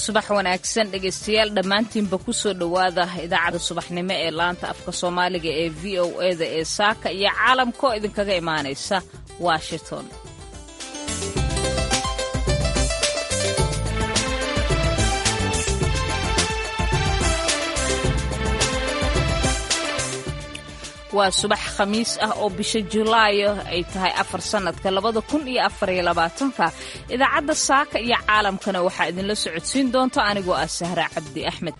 subax wanaagsan dhegaystayaal dhammaantiinba ku soo dhowaada idaacadda subaxnimo ee laanta afka soomaaliga ee v o eda ee saaka iyo caalamka oo idinkaga imaanaysa washington waa subax khamiis ah oo bisha julaayo ay tahay afar sannadka labada kun iyo afariyo labaatanka idaacadda saaka iyo caalamkana waxaa idinla socodsiin doonta anigoo ah sahra cabdi axmed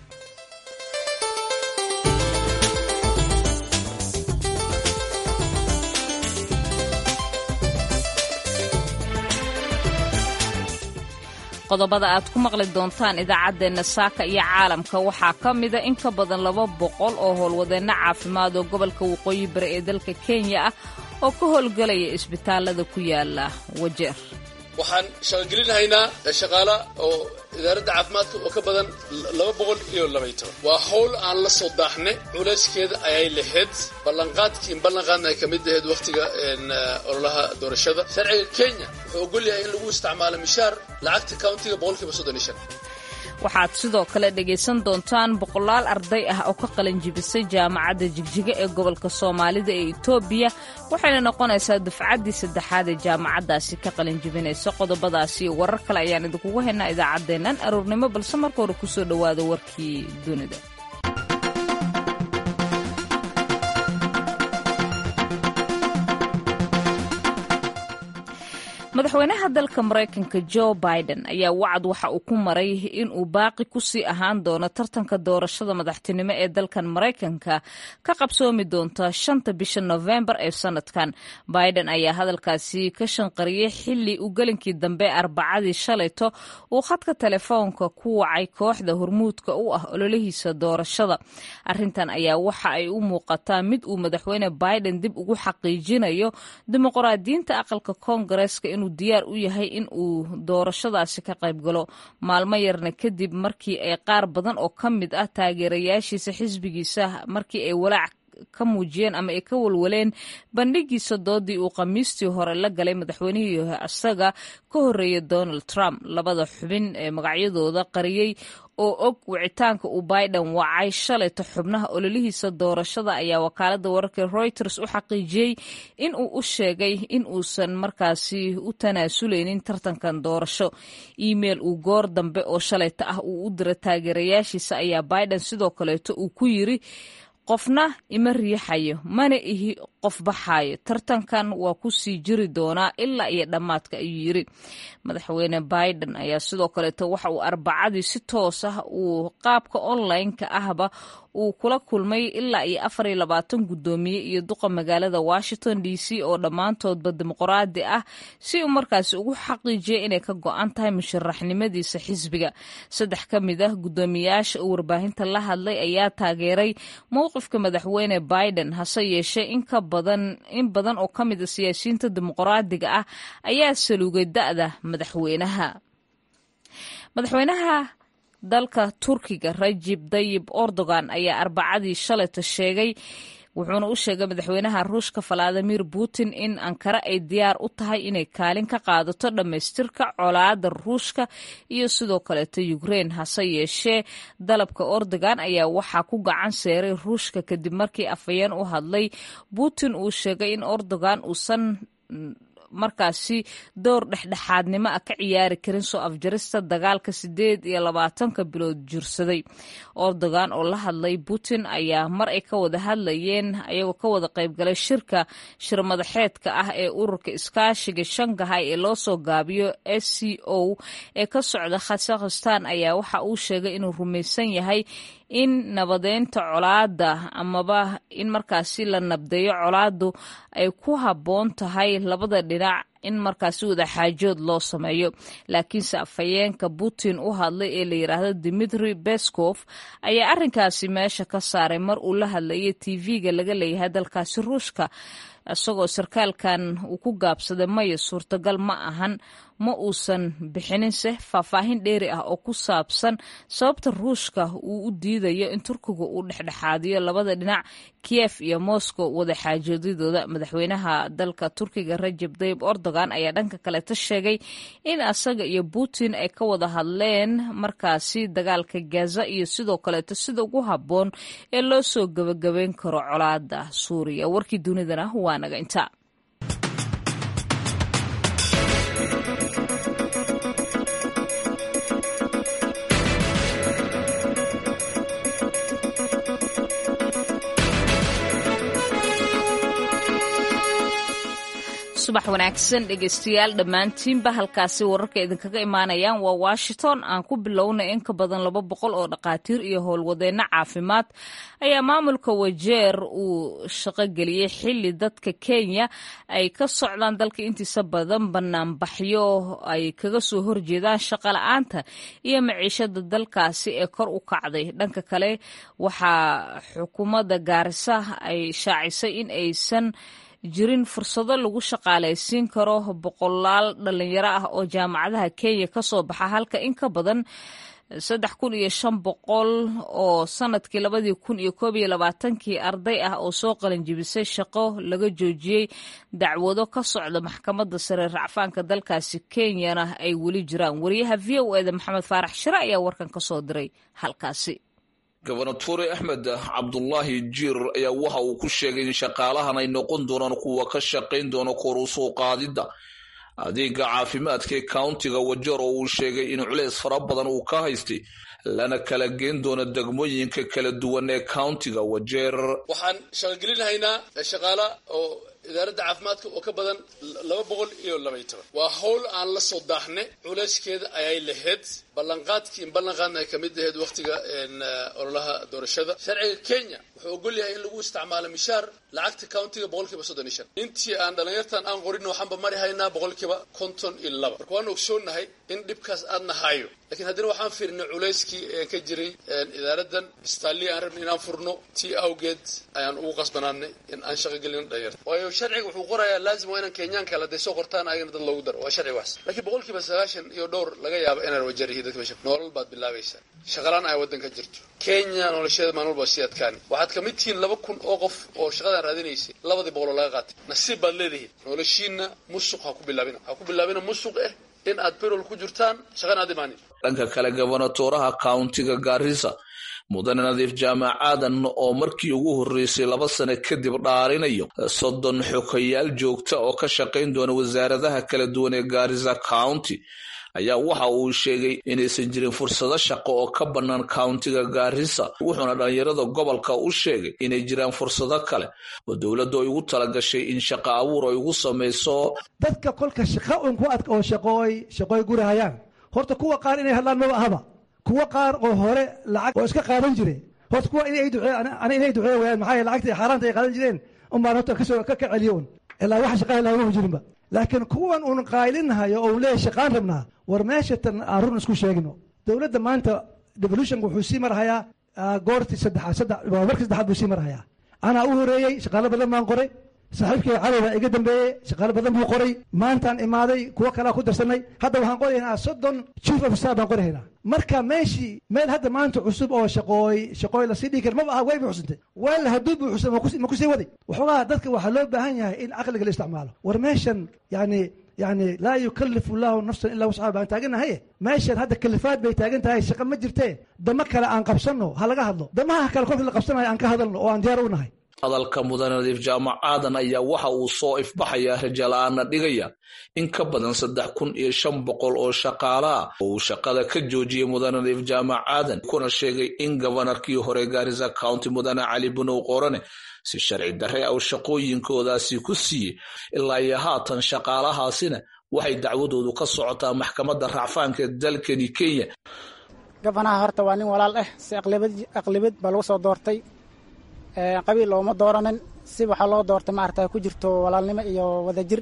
qodobada aad ku maqli doontaan idaacaddeenna saaka iyo caalamka waxaa ka mida in ka badan laba boqol oo howlwadeenno caafimaad oo gobolka waqooyi bari ee dalka kenya ah oo ka howlgelaya isbitaalada ku yaala wajeer waxaan shaqogelinahaynaa shaqaala oo idaaradda caafimaadka oo ka badan laba boqol iyo labay toban waa howl aan la soo daaxnay culayskeeda ayay lahayd ballanqaadkii in ballanqaadna ay ka mid ahayd wakhtiga ololaha doorashada sharciga kenya wuxuu ogol yahay in lagu isticmaalo mishaar lacagta countiga boqolkiiba soddon iyo shan waxaad sidoo kale dhegaysan doontaan boqolaal arday ah oo ka qalinjibisay jaamacadda jigjiga ee gobolka soomaalida ee etoobiya waxayna noqonaysaa dufcaddii saddexaad ee jaamacaddaasi ka qalinjibinaysa qodobadaasi iyo warar kale ayaan idinkugu haynaa idaacaddeennan aroornimo balse marka hore kusoo dhowaada warkii dunida madaxweynaha dalka maraykanka jo biden ayaa wacad waxa uu ku maray in uu baaqi ku sii ahaan doono tartanka doorashada madaxtinimo ee dalkan maraykanka ka qabsoomi doonta shanta bisha nofembar ee sanadkan biden ayaa hadalkaasi ka shanqariyey xili uu gelinkii dambe arbacadii shalayto uu khadka telefoonka ku wacay kooxda hormuudka u ah ololihiisa doorashada arintan ayaa waxa ay u muuqataa mid uu madaxweyne biden dib ugu xaqiijinayo dimuqraadiyiinta aqalka koongareeska inuu diyaar u yahay in uu doorashadaasi ka qayb galo maalmo yarna kadib markii ay qaar badan oo ka mid ah taageerayaashiisa xisbigiisa markii ay walaac ka muujiyeen ama ay ka walwaleen bandhigiisa doodii uu khamiistii hore la galay madaxweynihii isaga ka horreeyay donald trump labada xubin ee magacyadooda qariyey oo og wicitaanka uu biden wacay shalayta xubnaha ololihiisa doorashada ayaa wakaaladda wararka reuters u xaqiijiyey in uu u sheegay in uusan markaasi u tanaasuleynin tartankan doorasho email uu goor dambe oo shalayta ah uu u dira taageerayaashiisa ayaa biden sidoo kaleeto uu ku yiri qofna ima riixayo mana ihi qof baxaayo tartankan waa ku sii jiri doonaa ilaa iyo dhammaadka ayuu yiri madaxweyne biden ayaa sidoo kaleeto waxa uu arbacadii si toos ah uu qaabka online-ka ahba uu kula kulmay ilaa iyo afar iyo labaatan guddoomiye iyo duqa magaalada washington d c oo dhammaantoodba dimuqraadi ah si uu markaasi ugu xaqiijiyay inay ka go-an tahay musharaxnimadiisa xisbiga saddex ka mid ah guddoomiyayaasha uu warbaahinta la hadlay ayaa taageeray mowqifka madaxweyne biden hase yeeshee in ka badan in badan oo ka mid a siyaasiyiinta dimuqraadiga ah ayaa saluugay da-da madaxweynaha madaxweynaha dalka turkiga rajib dayib erdogan ayaa arbacadii shalayta sheegay wuxuuna u sheegay madaxweynaha ruushka valadimir putin in ankara ay diyaar u tahay inay kaalin ka qaadato dhammaystirka colaada ruushka iyo sidoo kaleeto ukrein hase yeeshee dalabka erdogan ayaa waxaa ku gacan seeray ruushka kadib markii afhayeen u hadlay putin uu sheegay in erdogan uusan markaasi door dhexdhexaadnimo ah ka ciyaari karin soo afjarista dagaalka sideed iyo labaatanka bilood jirsaday erdogan oo la hadlay putin ayaa mar ay ka wada hadlayeen ayagoo ka wada qaybgalay shirka shirmadaxeedka ah ee ururka iskaashiga shangahay ee loo soo gaabiyo s c o ee ka socda khasakhistan ayaa waxa uu sheegay inuu rumaysan yahay in nabadeynta colaada amaba in markaasi la nabdeeyo colaadu ay ku habboon tahay labada dhinac in markaasi wadaxaajood loo sameeyo laakiinse afhayeenka putin u hadlay ee la yidhaahdo dimitri beskov ayaa arrinkaasi meesha ka saaray mar uu la hadlayay tv-ga laga leeyahay dalkaasi ruushka isagoo sarkaalkan uu ku gaabsaday maya suurtagal ma ahan ma uusan bixininse faahfaahin dheeri ah oo ku saabsan sababta ruushka uu u diidayo in turkiga uu dhexdhexaadiyo labada dhinac kiyef iyo moscow wada xaajoodidooda madaxweynaha dalka turkiga rajab dayib erdogan ayaa dhanka kaleeta sheegay in asaga iyo putin ay ka wada hadleen markaasi dagaalka gaza iyo sidoo kaleeto sida ugu habboon ee loo soo gebagabeyn karo colaada suuriya warkii dunidana waa naga inta subax wanaagsan dhegeystayaal dhammaantiinba halkaasi wararka idinkaga imaanayaan waa washington aan ku bilownay in ka badan laba boqol oo dhakhaatiir iyo howlwadeenno caafimaad ayaa maamulka wajeer uu shaqogeliyey xili dadka kenya ay ka socdaan dalka intiisa badan banaanbaxyo ay kaga soo horjeedaan shaqola'aanta iyo maciishada dalkaasi ee kor u kacday dhanka kale waxaa xukuumadda gaarisa ay shaacisay in aysan jirin fursado lagu shaqaalaysiin karo boqolaal dhalinyaro ah oo jaamacadaha kenya ka soo baxa halka in ka badan saddex kun iyo shan boqol oo sanadkii labadii kun iyo koob iyo labaatankii arday ah oo soo qalinjibisay shaqo laga joojiyey dacwado ka socda maxkamadda sare racfaanka dalkaasi kenyana ay weli jiraan wariyaha v o eda maxamed faarax shire ayaa warkan ka soo diray halkaasi gobernatore axmed cabdulaahi jiir ayaa waxa uu ku sheegay in shaqaalahan ay noqon doonaan kuwa ka shaqayn doona kor u soo qaadidda adeega caafimaadka ee countiga wajeer oo uu sheegay in culeys fara badan uu ka haystay lana kala geen doono degmooyinka kala duwan ee countiga wajeer waxaan shaqogelinhaynaa shaqaala oo idaaradda caafimaadka oo ka badan laba boqol iyo labay toban waa howl aan la soo daaxne culeyskeeda ayay lahayd ballanqaadkii in ballanqaadna ay kamid ahayd wakhtiga ololaha doorashada sharciga kenya wuxuu ogol yahay in lagu isticmaalo mishaar lacagta countiga boqolkiiba soddon iyo shan intii aan dhalinyartan aan qorin waxaanba mari haynaa boqolkiiba konton iyo laba marka waanu ogsoonnahay in dhibkaas aadna hayo lakiin haddana waxaan fiirnay culayskii een ka jiray idaaradan istaalii aan rabnay inaan furno tii awgeed ayaan ugu qasbanaanay in aan shaqogelin dhalinyarta waayo sharciga wuxuu qorayaa laazim waa inaan kenyaanka haday soo qortaan ayagana dad loogu daro waa sharci waas laakiin boqolkiiba sagaashan iyo dhowr laga yaaba inaan wajarihii dadka meesha nolol baad bilaabaysaa shaqalaan ay waddanka jirto kenya nolosheeda maalin walba sii adkaani waxaad kamid tihiin laba kun oo qof oo shaqadan raadinaysay labadii boqoloo laga qaatay nasiib baad leedihiin noloshiina musuq ha ku bilaabina ha ku bilaabina musuq eh in aad berol ku jirtaan shaqana aad imaanin dhanka kale gobernatoraha countiga gaarisa mudane nadiif jaamac aadan oo markii ugu horreysay laba sano kadib dhaarinayo soddon xokayaal joogta oo ka shaqayn doona wasaaradaha kala duwan ee gaarisa county ayaa waxa uu sheegay inaysan jirin fursado shaqo oo ka bannaan countiga gaarisa wuxuuna dhallinyarada gobolka u sheegay inay jiraan fursado kale oo dowladdu ay ugu talagashay in shaqo abuur ay ugu samayso dadka kolka shaqa un ku adka oo shaqooy shaqooy gurahayaan horta kuwa qaar inay hadlaan maba ahaba kuwa qaar oo hore lacag oo iska qaadan jire horta kuwa inay ducee ana inay ducee wayaan maxaa yeele lacagta xaaraanta ay qaadan jireen unbaan horta kasoo ka celiyo un ilaa waxa shaqaha laagama jirinba laakiin kuwan uun qaylinhayo oo leeyahy shaqaan rabnaa war meesha tan aan run isku sheegno dowladda maanta devolutionka wuxuu sii marhayaa goortii saddexaad saddex markii saddexaad buu sii marhayaa anaa u horeeyey shaqaalo badan baan qoray saaxiibkay cali baa iga dambeeyey shaqaalo badan buu qoray maantaan imaaday kuwo kalea ku darsanay hadda waxaan qoraynaa soddon chief of staff baan qorahaynaa marka meeshii meel hadda maanta cusub oo shaqooy shaqooy lasii dhigi kar maba aha way buuxsantay weel hadduu buuxsan ma kusii waday waxoogaa dadka waxaa loo baahan yahay in caqliga la isticmaalo war meeshan yani yani laa yukalifu llahu nafsan ilaa wasxaa baan taaganahaye meeshan hadda kalifaad bay taagan tahay shaqa ma jirtee damo kale aan qabsanno ha laga hadlo damaha kale kolka la qabsanayo aan ka hadalno oo aan diyaar u nahay hadalka mudane nadiif jaamac aadan ayaa waxa uu soo ifbaxayaa rajala-aana dhigaya in ka badan saddex kun iyo shan boqol oo shaqaala ah oo uu shaqada ka joojiyey mudane nadiif jaamac aadan kuna sheegay in gobanarkii hore gaarisa county mudane cali bunow qorane si sharci darre aw shaqooyinkoodaasi ku siiyey ilaa iyo haatan shaqaalahaasina waxay dacwadoodu ka socotaa maxkamadda racfaanka dalkani kenya gabanaha horta waa nin walaal ah si aqlibad baa lagu soo doortay qabiil looma dooranin si waxaa loo doortay maarata ku jirto walaalnimo iyo wadajir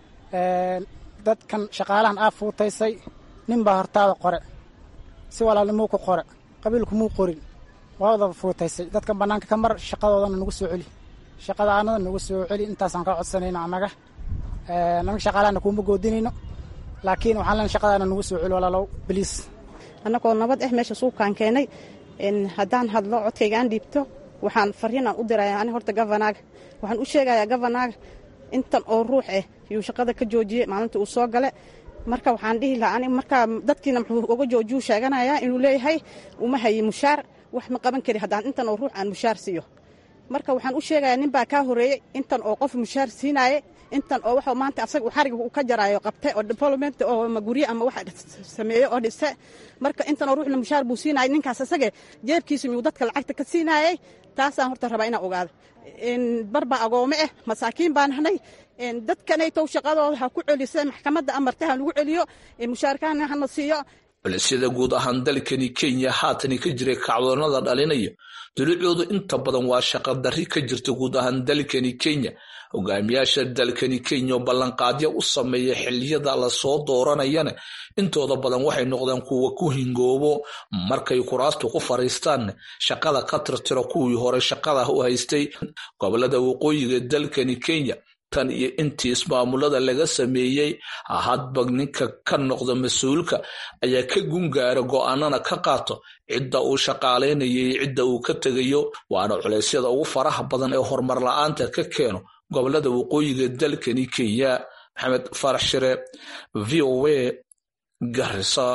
dadkan shaqaalahan aa fuutaysay nin baa hortaada qore si walaalnimou ku qore qabiilkumuu qorin waa wada fuutaysay dadkan bannaanka ka mar shaqadoodana nagu soo celi shaqada aanada nagu soo celi intaasaan ka codsanayno annaga naga shaqaalahana kuuma goodinayno laakiin waxaan len shaqadaana nagu soo celi walaalow biliis annagoo nabad ah meesha suukaan keenay haddaan hadlo codkayga aan dhiibto waxaan fariinaan u diraya ani horta gavanaaga waxaan u sheegayaa gavanaaga intan oo ruux ah yuu shaqada ka joojiyey maalinta uu soo gale marka waxaan dhihi lahaa ani markaa dadkiina muxuu uga joojiyuu sheeganayaa inuu leeyahay uma hayi mushaar wax ma qaban kari haddaan intan oo ruux aan mushaar siiyo marka waxaan u sheegayaa nin baa kaa horreeyey intan oo qof mushaar siinaaye intan oo waxa maanta asaga xariga uu ka jaraayo qabte oo development oo magurye ama wax sameeye oo dhise marka intan oo ruuxna mushaar buu siinayay ninkaas asage jeebkiisa miyuu dadka lacagta ka siinaayey taasaan horta rabaa inaan ogaado barbaa agoome ah masaakiin baan nahnay dadkanaytow shaqadooda ha ku celisa maxkamadda amarta ha lagu celiyo mushaarkaana hana siiyo culisyada guud ahaan dalkani kenya haatani ka jiray kacdoonada dhalinaya dulucoodu inta badan waa shaqa darri ka jirta guud ahaan dalkani kenya hogaamiyaasha dalkani kenya oo ballanqaadyo u sameeya xiliyada lasoo dooranayana intooda badan waxay noqdeen kuwa ku hingoobo markay kuraastu ku fariistaan shaqada ka tirtiro kuwii hore shaqada u haystay gobolada waqooyiga dalkani kenya tan iyo intii ismaamulada laga sameeyey hadba ninka ka noqda mas-uulka ayaa ka gungaara go-aanana ka qaato cidda uu shaqaalaynayay cidda uu ka tegayo waana culeysyada ugu faraha badan ee horumar la-aanta ka keeno gobolada waqooyiga dalkani kenya maxamed farax shire v o a garisa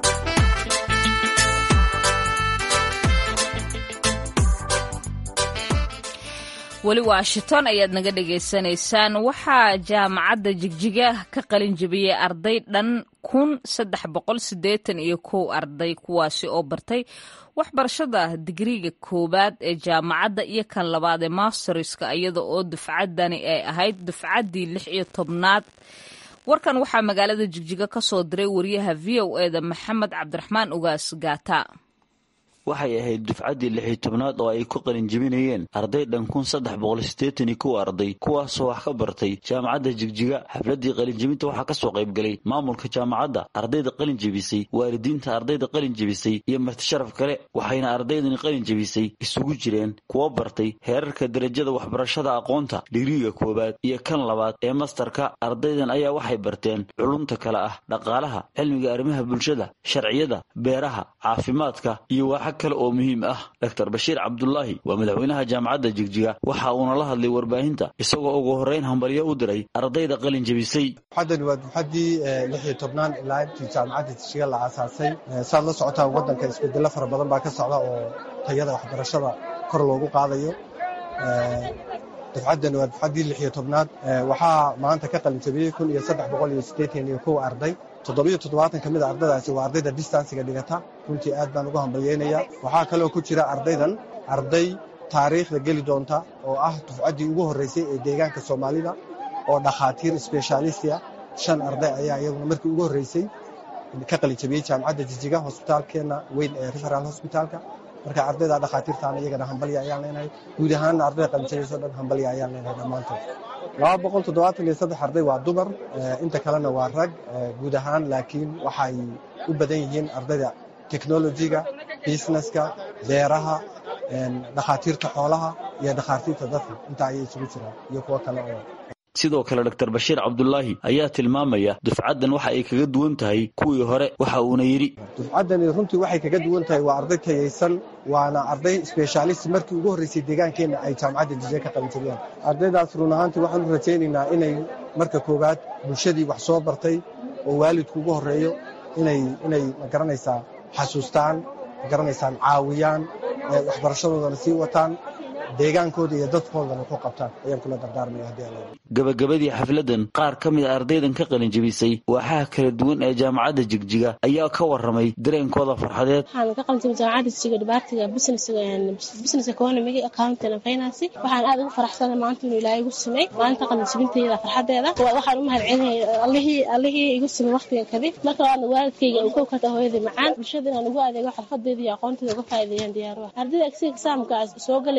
weli washington ayaad naga dhagaysanaysaan waxaa jaamacadda jigjiga ka qalin jebiyey arday dhan kun saddex boqol siddeetan iyo kow arday kuwaasi oo bartay waxbarashada digriiga koowaad ee jaamacadda iyo kan labaad ee masterska iyada oo dufcaddani ay ahayd dufcaddii lix iyo tobnaad warkan waxaa magaalada jigjiga ka soo diray wariyaha v o eda maxamed cabdiraxmaan ugaas gaata waxay ahayd dufcaddii lixii tobnaad oo ay ku qalin jebinayeen arday dhan kun saddex boqol siddeetan iyo kow arday kuwaasoo wax ka bartay jaamacadda jigjiga xafladdii qalinjebinta waxaa ka soo qaybgalay maamulka jaamacadda ardayda qalin jebisay waalidiinta ardayda qalin jebisay iyo martisharaf kale waxayna ardaydani qalin jebisay isugu jireen kuwa bartay heerarka derajada waxbarashada aqoonta digriiga koowaad iyo kan labaad ee mastarka ardaydan ayaa waxay barteen culumta kale ah dhaqaalaha cilmiga arrimaha bulshada sharciyada beeraha caafimaadka iyo waaxa kale oo muhiim ah doctor bashiir cabdulaahi waa madaxweynaha jaamacadda jigjiga waxa uuna la hadlay warbaahinta isagoo ugu horreyn hambalyo u diray ardayda qalin jebisay dufcaddani waa dufcaddii lix iyo tobnaan ilaa intii jaamacadda jigjiga la aasaasay saad la socotaan waddanka isbedelo fara badan baa ka socda oo tayada waxbarashada kor loogu qaadayo dufcaddani waa dufcaddii lix iyo tobnaad waxaa maanta ka qalin jebiyey kun iyo saddex boqol iyo siddeetan iyo kow arday toddobiyo toddobaatan ka mid a ardaydaasi waa ardayda distansiga dhigata runtii aad baan ugu hambalyeynayaa waxaa kaloo ku jira ardaydan arday taariikhda geli doonta oo ah dufcaddii ugu horreysay ee deegaanka soomaalida oo dhakhaatiir sbeshalistia shan arday ayaa iyaguna markii ugu horreysay ka qalin jabiyey jaamacadda jijiga hosbitaalkeenna weyn ee referal hosbitaalka marka ardayda dhakhaatiirtaana iyagana hambalya ayaan leenahay guud ahaanna ardayda qalinjabiso dhan hambalya ayaan leenahay dhammaantood laba boqol toddobaatan iyo saddex arday waa dumar inta kalena waa rag guud ahaan laakiin waxay u badan yihiin ardayda technolojiga businesska beeraha dhakhaatiirta xoolaha iyo dhakhaatiirta dadka intaa ayay isugu jiraan iyo kuwo kale oo sidoo kale doctor bashiir cabdulaahi ayaa tilmaamaya dufcaddan waxa ay kaga duwan tahay kuwii hore waxa uuna yidhi dufcaddani runtii waxay kaga duwan tahay waa arday tayaysan waana arday sbeshaalist markii ugu horreysay deegaankeenna ay jaamacadda jije ka qalinjabiyaan ardaydaas run ahaantii waxaan u rajaynaynaa inay marka koowaad bulshadii wax soo bartay oo waalidku ugu horreeyo inay inay magaranaysaa xasuustaan magaranaysaan caawiyaan waxbarashadoodana sii wataan deegaankooda iyo dadkoodana ku qabtaan ayaan kula dardaarmaya haddii alla gabagabadii xafladdan qaar ka mid a ardaydan ka qalin jebisay waaxaha kala duwan ee jaamacadda jigjiga ayaa ka warramay dareenkooda farxadeed waxaan ka qalinjabay jaamacadda jigjiga dhibaatiga business economy accounting and finance waxaan aad ugu faraxsanay maanta inuu ilaahay igu simay maalinta qalinjabintayda farxadeeda waxaan u mahad celinaya allihii allihii igu simay waqtigan kadib marka waana waalidkayga uu kow ka tahay hooyadii macaan bulshada inaan ugu adeego xirfadeeda iyo aqoonteeda uga faa'iideeyaan diyaar ah ardayda agsiga exaamka soo galaysa waxaan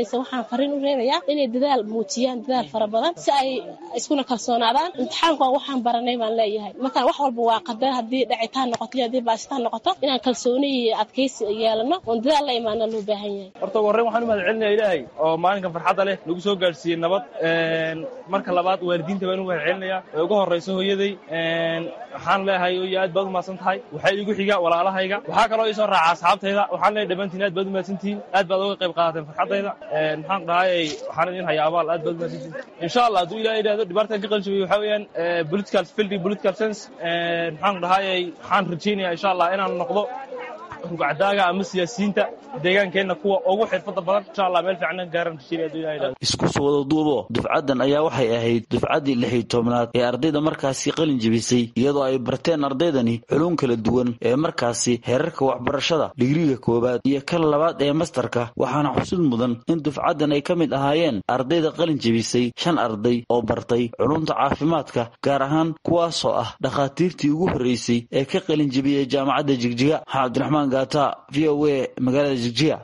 waxaan fariin u reebayaa inay dadaal muujiyaan dadaal fara badan si ay iskuna kalsoonaadaan imtixaanku waa waxaan baranay baan leeyahay markaan wax walba waa qadar haddii dhacitaan noqoto iyo haddii baasitaan noqoto inaan kalsooni iyo adkaysi yeelano oon dadaal la imaana loo baahan yahay horta ugu horreyn waxaan u mahad celinaya ilaahay oo maalinkan farxadda leh nagu soo gaadhsiiyey nabad marka labaad waalidiinta baan u mahad celinayaa ee ugu horrayso hooyaday waxaan leeyahay iyo aad baad u mahadsan tahay waxaa igu xiga walaalahayga waxaa kaloo ii soo raaca asxaabtayda waxaan leeyahay dhammaantiin aad baad u mahadsantihiin aad baad uga qayb qaadateen farxaddayda maxaan dhahayay waxaan idin hayaa abaal aad baad u mahadsantihiin insha allah hadduu ilaah yidhahdo dhibaatan ka qaljabay waxaa weeyaan political field political sense maxaan dhahayay waxaan rajaynayaa insha allah inaan noqdo rugcadaaga ama siyaasiyiinta deegaankeenna kuwa ugu xirfada badan insha allah meel fiican gaaran rajaynayaa hadduu ilaah yidhahdo isku soo wada duubo dufcaddan ayaa waxay ahayd dufcaddii lix iyo tobnaad ee ardayda markaasi qalin jebisay iyadoo ay barteen ardaydani xulun kala duwan ee markaasi heerarka waxbarashada digriga koowaad iyo kan labaad ee mastarka waxaana xusud mudan in dufcaddan ay ka mid ahaayeen ardayda qalin jebisay shan arday oo bartay culumta caafimaadka gaar ahaan kuwaasoo ah dhakhaatiirtii ugu horreysay ee ka qalin jebiyey jaamacadda jigjiga maxaa cabdiraxmaan gaata v o a magaalada jigjiga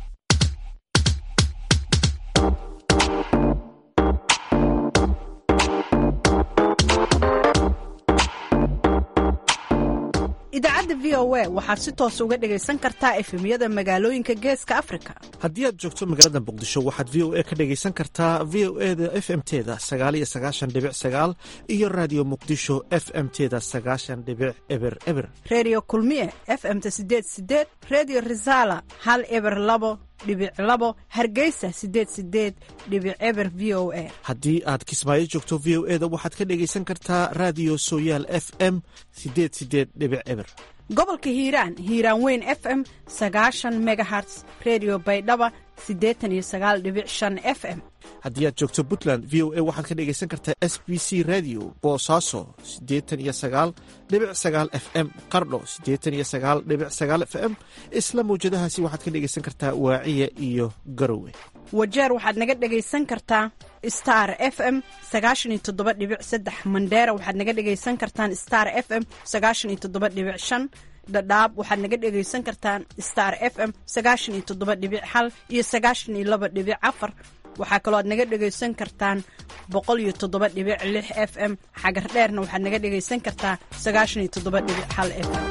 idaacadda v o a waxaad si toos uga dhegaysan kartaa efemyada magaalooyinka geeska afrika haddii aad joogto magaalada muqdisho waxaad v o a ka dhegaysan kartaa v o e da f m teda sagaaliyo sagaashan dhibic sagaal iyo raadiyo muqdisho f m teda sagaashan dhibic eber eber reediyo kulmiye f m ta sideed sideed reediyo risala hal eber labo dhibic labo hargeysa sideed sideed dhibic eber v o a haddii aad kismaayo joogto v o e da waxaad ka dhegaysan kartaa raadiyo sooyaal f m sideed sideed dhibic eber gobolka hiiraan hiiraan weyn f m sagaashan megaherts redio baydhaba siddeetan iyo sagaal dhibic shan f m haddii aad joogto puntland v o a waxaad ka dhegaysan kartaa s b c radio boosaaso siddeetan iyo sagaal dhibic sagaal f m qardho siddeetan iyo sagaal dhibic sagaal f m isla mawjadahaasi waxaad ka dhegaysan kartaa waaciya iyo garowe wajeer waxaad naga dhegaysan kartaa star f m sagaashan iyo toddoba dhibic saddex mandheera waxaad naga dhegaysan kartaan star f m sagaashan iyo toddoba dhibic shan dhadhaab waxaad naga dhegaysan kartaan star f m sagaashan iyo toddoba dhibic hal iyo sagaashan iyo laba dhibic afar waxaa kaloo aad naga dhegaysan kartaan boqol iyo toddoba dhibic lix f m xagar dheerna waxaad naga dhegaysan kartaa sagaashan iyo toddoba dhibic hal f m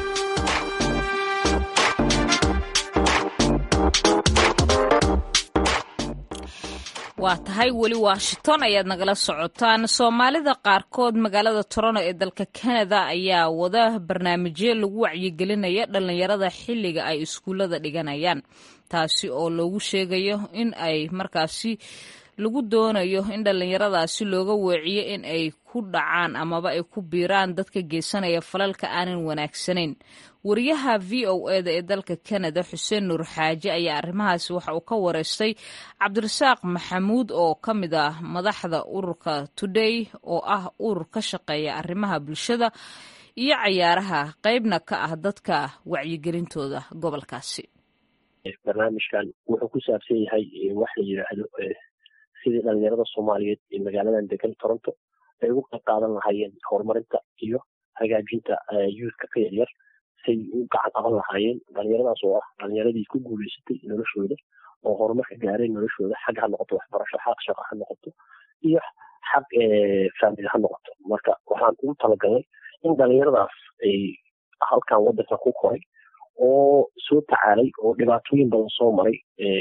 waa tahay weli washington ayaad nagala socotaan soomaalida qaarkood magaalada toronto ee dalka canada ayaa wada barnaamijyo lagu wacyigelinaya dhallinyarada xilliga ay iskuullada dhiganayaan taasi oo loogu sheegayo in ay markaasi lagu doonayo in dhallinyaradaasi looga weeciyo in ay ku dhacaan amaba ay ku biiraan dadka geysanaya falalka aanan wanaagsanayn wariyaha v o eda ee dalka canada xuseen nuur xaaje ayaa arrimahaasi waxa uu ka wareystay cabdirasaaq maxamuud oo ka mid ah madaxda ururka today oo ah urur ka shaqeeya arrimaha bulshada iyo cayaaraha qeybna ka ah dadka wacyigelintooda gobolkaasi barnaamijkan wuxuu ku saabsan yahay wax la yidhaahdo sidii dhalinyarada soomaaliyeed ee magaaladan degan toronto ay ugu qayb qaadan lahaayeen horumarinta iyo hagaajinta youthka ka yaryar say u gacan qaban lahaayeen dhalinyaradaas oo ah dhalinyaradii ku guuleysatay noloshooda oo horumarka gaareen noloshooda xag ha noqoto waxbarasho xaq shaqo ha noqoto iyo xag faamili ha noqoto marka waxaan ugu talagalnay in dhalinyaradaas ay halkan wadanka ku koray oo soo tacaalay oo dhibaatooyin badan soo maray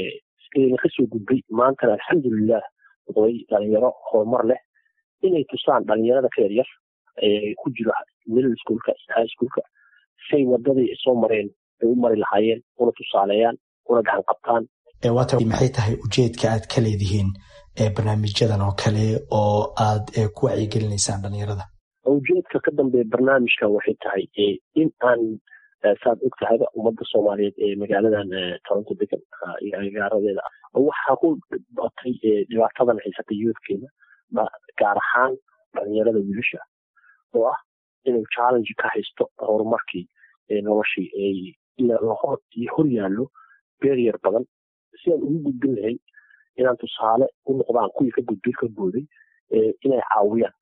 na kasoo gudbay maantana alxamdulilah noqday dhalinyaro horumar leh inay tusaan dhalinyarada ka yaryar ku jiro middle schoolka high schoolka say wadadii soo mareen ay u mari lahaayeen una tusaaleeyaan una gacan qabtaan waata maxay tahay ujeedka aad ka leedihiin barnaamijyadan oo kale oo aad ku wacyigelinaysaan dhalinyarada ujeedka ka dambeeya barnaamijkan waxay tahay in aan saad og tahayba ummadda soomaaliyeed ee magaaladan toronto degan iyo agaaradeeda waxaa ku batay dhibaatadan haysatay youthkeena gaar ahaan dhalinyarada wiilasha oo ah inuu challenge ka haysto horumarkii noloshii hor yaallo beryar badan si aan ugu gudbin lahayn inaan tusaale u noqdaan kuwii ka gudbay ka booday inay caawiyaan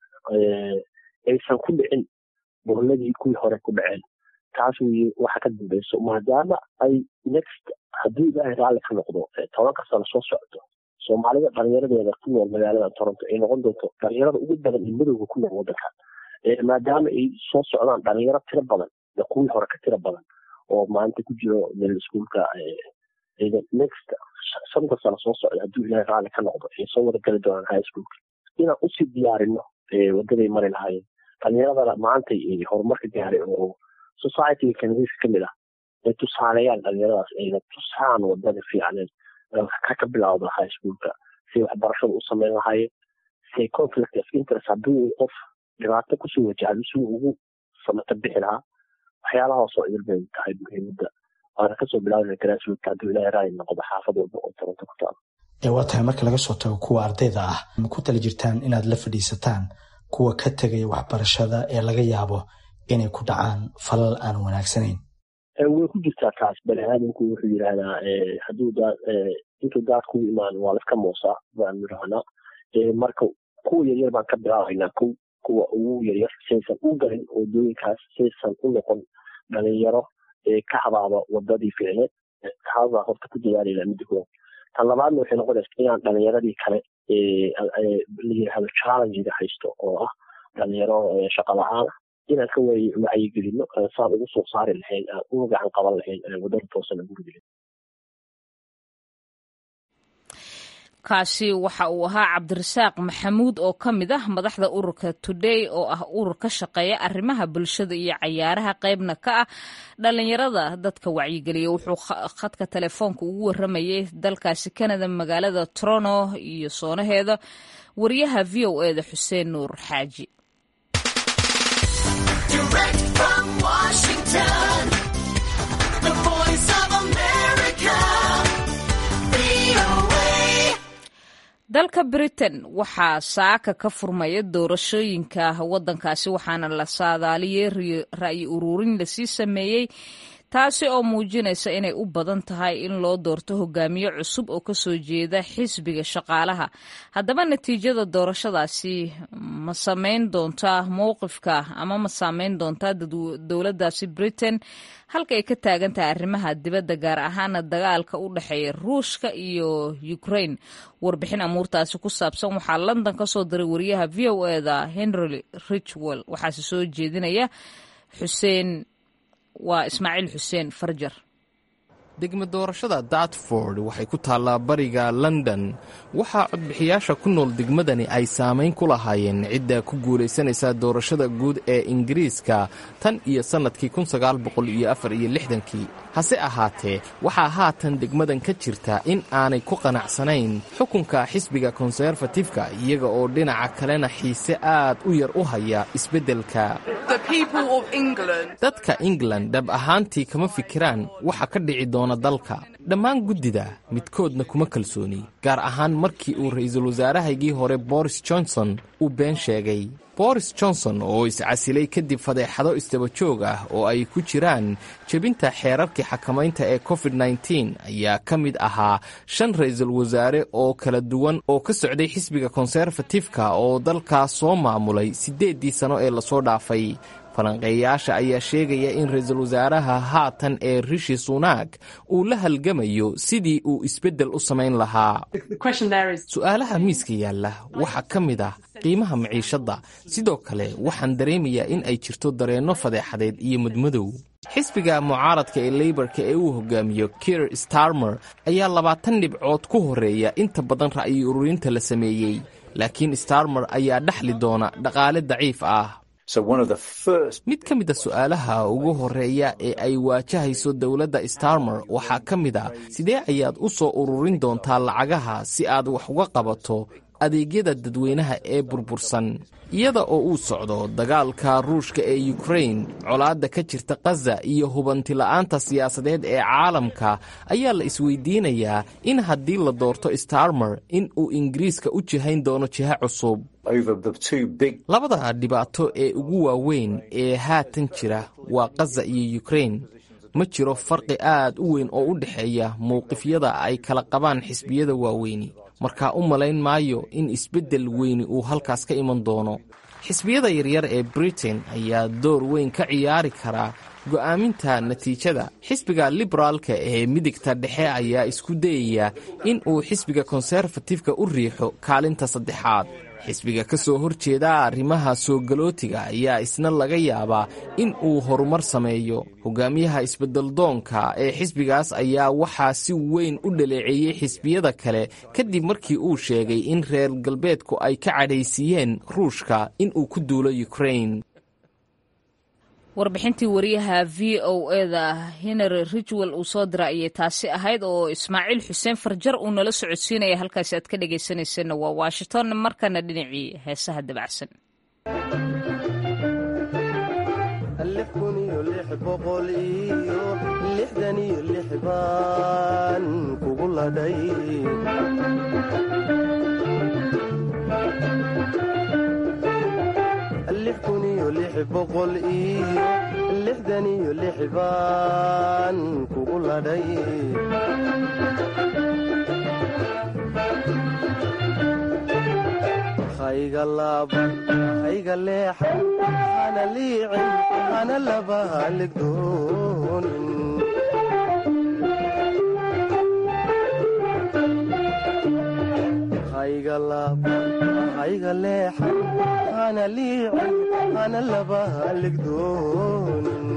aysan ku dhicin bohladii kuwii hore ku dhaceen taas weye waxa ka dambeyso maadaama ay next haddii ilaahay raalli ka noqdo tobanka sano soo socdo soomaalida dhalinyaradeeda ku nool magaalada toronto ay noqon doonto dhalinyarada ugu badan ee madowga ku nool wadankan maadaama ay soo socdaan dhalinyaro tiro badan kuwii hore ka tiro badan oo maanta ku jiro middle schoolka next shanta sano soo socda hadduu ilahay raalli ka noqdo ay soo wada gali doonaan high schoolka inaan usii diyaarino wadaday mari lahaayeen dhalinyaradana maanta horumarka gaaray oo societyga kanadiiska kamid ah ay tusaaleeyaan dhalinyaradaas ayna tusaan wadada fiicneen ka ka bilawda high schoolka si waxbarashada u sameyn lahaayeen si conflict of interest haddii qof dhibaato kusoo wajahdo si ugu samata bixi lahaa waxyaalahaas oo idil bay tahay muhiimada waana kasoo bilaabana grassroot hadduu ilahay raali noqdo xaafad walba oo toronto ku taalo ee waa tahay marka laga soo tago kuwa ardayda ah ma ku tala jirtaan inaad la fadhiisataan kuwa ka tegaya waxbarashada ee laga yaabo inay ku dhacaan falal aan wanaagsanayn way ku jirtaa taas bani aadamku wuxuu yidhaahdaa hadduu daa intuu daad kugu imaan waa laska moosaa baanu rahnaa marka kuwa yaryar baan ka bilaabaynaa kow kuwa ugu yaryar saysan u galin wadooyinkaas saysan u noqon dhalinyaro ka habaaba wadadii ficneed taasbaa horta ku dadaalaya midda koowaad tan labaadna waxay noqonaysa inaan dhalinyaradii kale la yidhaahdo challengiga haysto oo ah dhalinyaro shaqa la-aan ah inaan ka wacyigelino saan ugu soo saari lahayn aan uga gacan qaban lahayn wadada toosan gurigelin kaasi waxa uu ahaa cabdirasaaq maxamuud oo ka mid ah madaxda ururka today oo ah urur ka shaqeeya arrimaha bulshada iyo cayaaraha qaybna ka ah dhalinyarada dadka wacyigeliya wuxuu khadka telefoonka ugu waramayay dalkaasi canada magaalada toronto iyo soonaheeda wariyaha v o eda xuseen nuur xaaji dalka britain waxaa saaka ka furmaya doorashooyinka wadankaasi waxaana la saadaaliyey ra'yi ururin lasii sameeyey taasi oo muujinaysa inay u badan tahay in loo doorto hogaamiye cusub oo kasoo jeeda xisbiga shaqaalaha haddaba natiijada doorashadaasi ma sameyn doontaa mowqifka ama ma saameyn doontaa dowladdaasi britain halka ay ka taagan tahay arrimaha dibadda gaar ahaana dagaalka u dhexeeya ruushka iyo ukraine warbixin amuurtaasi ku saabsan waxaa london ka soo diray wariyaha v o eda henry richwell waxaase soo jeedinaya xuseen waa ismaaciil xuseen farjar degma doorashada dartford waxay ku taallaa bariga london waxaa codbixiyaasha ku nool degmadani ay saamayn ku lahaayeen cidda ku guulaysanaysa doorashada guud ee ingiriiska tan iyo sannadkii kii hase ahaatee waxaa haatan degmadan ka jirta in aanay ku qanacsanayn xukunka xisbiga konserfatifka iyaga oo dhinaca kalena xiise aad u yar u haya isbeddelka dadka england dhab ahaantii kama fikiraan waxa ka dhici doona dalka dhammaan guddida midkoodna kuma kalsooni gaar ahaan markii uu ra'iisul wasaarahaygii hore boris johnson uu been sheegay boris johnson oo iscasilay kadib fadeexado isdabajoog ah oo ay ku jiraan jebinta xeerarkii xakamaynta ee covid nteen ayaa ka mid ahaa shan ra'iisul wasaare oo kala duwan oo ka socday xisbiga konserfatifka oo dalkaas soo maamulay siddeeddii sano ee lasoo dhaafay falanqeeyaasha ayaa sheegaya in ra-iisul wasaaraha haatan ee rishi sunaag uu la halgamayo sidii uu isbeddel u samayn lahaa su'aalaha miiska yaalla waxaa ka mid ah qiimaha maciishadda sidoo kale waxaan dareemayaa in ay jirto dareenno fadeexadeed iyo mudmadow xisbiga mucaaradka ee leybarka ee uu hogaamiyo kier starmer ayaa labaatan dhibcood ku horreeya inta badan ra'yi ururinta la sameeyey laakiin starmer ayaa dhexli doona dhaqaale daciif ah mid ka mid a su'aalaha ugu horreeya ee ay waajahayso dowladda starmer waxaa ka mid a sidee ayaad u soo ururin doontaa lacagaha si aad wax uga qabato adeegyada dadweynaha ee burbursan iyada oo uu socdo dagaalka ruushka ee ukrain colaadda ka jirta khaza iyo hubantila'aanta siyaasadeed ee caalamka ayaa la isweydiinayaa in haddii la doorto starmer in uu ingiriiska u jihayn doono jiha cusub labada dhibaato ee ugu waaweyn ee haatan jira waa khaza iyo ukrain ma jiro farqi aad u weyn oo u dhexeeya mowqifyada ay kala qabaan xisbiyada waaweyni markaa u malayn maayo in isbeddel weyni uu halkaas ka iman doono xisbiyada yaryar ee britain ayaa door weyn ka ciyaari karaa go'aaminta natiijada xisbiga liberaalka ee midigta dhexe ayaa isku dayaya in uu xisbiga konserfatifka u riixo kaalinta saddexaad xisbiga ka soo horjeeda arrimaha soo galootiga ayaa isna laga yaabaa in uu horumar sameeyo hogaamiyaha isbeddeldoonka ee xisbigaas ayaa waxaa si weyn u dhaleeceeyey xisbiyada kale kadib markii uu sheegay in reer galbeedku ay ka cadhaysiiyeen ruushka in uu ku duulo ukrain warbixintii wariyaha v o eda henry ridgwell uu soo dira ayay taasi ahayd oo ismaaciil xuseen farjar uu nala socodsiinaya halkaasi aad ka dhegaysanaysanna waa washington markana dhinacii heesaha dabacsan baan kugu ladhay lix kun iyo lix boqol iyo lixdan iyo lix baan kugu ladhay hayga laaban hayga leexan hana liicin hana laba haligdoonin hayga laaban hayga leexan hana liicin hana laba haligdoonin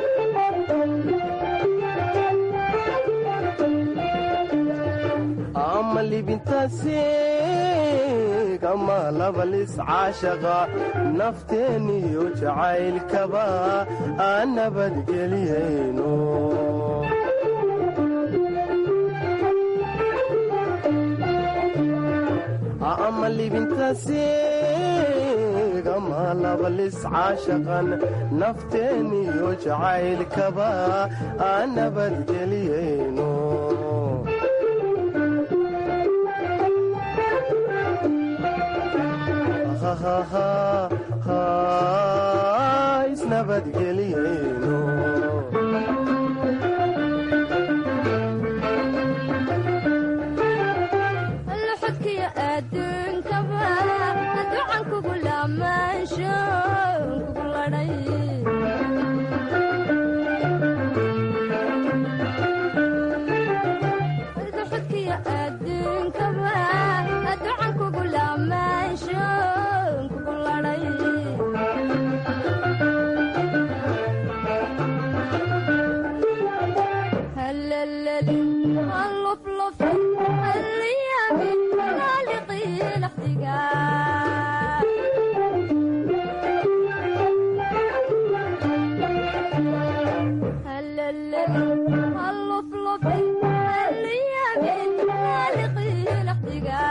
ama libintaasiig ama labalis caashaqa nafteeniyo jacaylkaba aan nabadgeliyayno ama libintaasiig ama labalis caashaqan nafteeniyo jacaylkaba aan nabadgeliyayno isnabadgeliyayno luxudkiyo adduunkaba ducan kugu laamaansho kugu ladhay luxudkiyo adduunkaba ducan kugu laamaansho kugu ladhay hallalali halluflufi halliyabi laaliqii laxdiga hallalali halluflufi halliyabi laaliqii laxdiga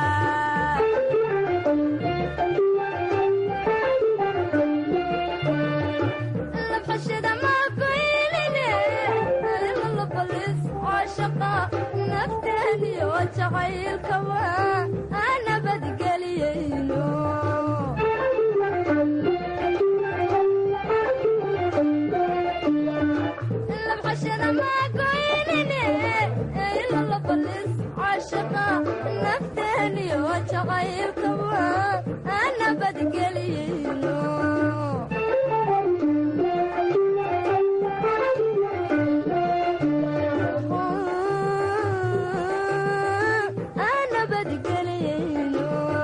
labxashada maagoynine lalabalis caashaqa nafteeniyo jacaylkaba aan nabadgeliyayno labxashada maagoynine lalabalis caashaqa nafteeniyo jacaylkaba aan nabadgeliyayno aan nabadgeliyayno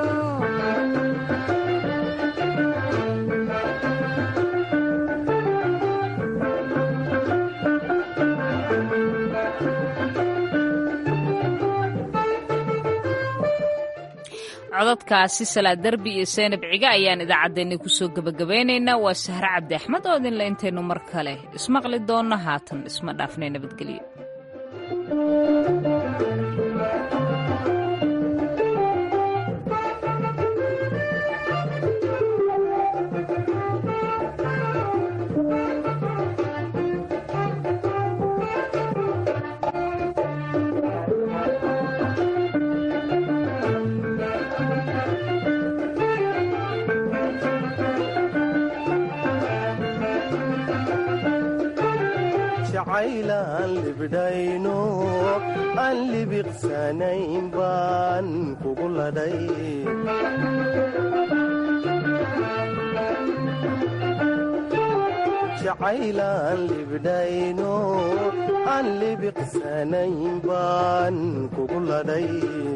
codadkaasi salaad derbi iyo seynab ciga ayaan idaacaddeenni kusoo gebagabaynaynaa waa sahre cabdi axmed oo idinle intaynu mar kale ismaqli doonno haatan isma dhaafnay nabadgelyo jacaylaan libdhayno aan libiqsanayn baan kugu ladhay jacaylaan libdhayno aan libiqsanayn baan kugu ladhay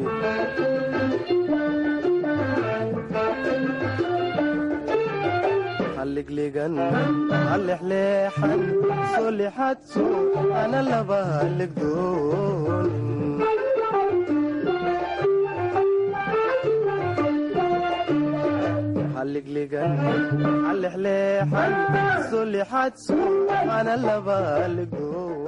halligligan halexleexan soo lixadso ana laba halligdoonin halligligan halexleexan soo lixadso ana laba halligdoonin